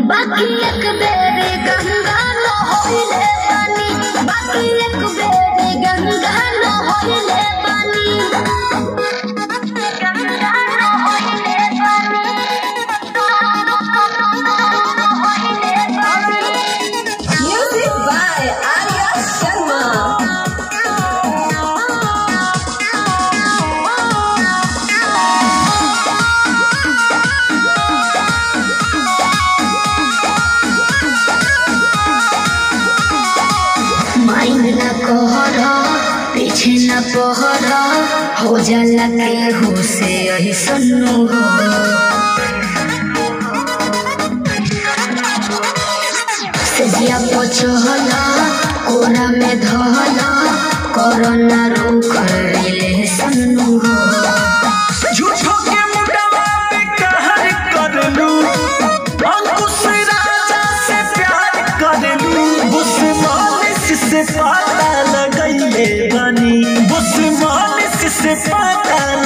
बाकी एक बेर गंगा न होइले पानी बाकी एक बेर गंगा न होइले पानी गंगा न होइले पानी होइले पानी Music by Arya Sharma. Mind न कहर पीछे न पहर हो जाला के हो से यही सन्नु हो सेजिया पचहल कोरा में धहल कोरोना रो कर ले सन्नु हो झूठो के मुंडवा पे कहर करलू अंकुश राजा से प्यार करलू बुस मालिश से पता लगैले बानी बुस मालिश से पता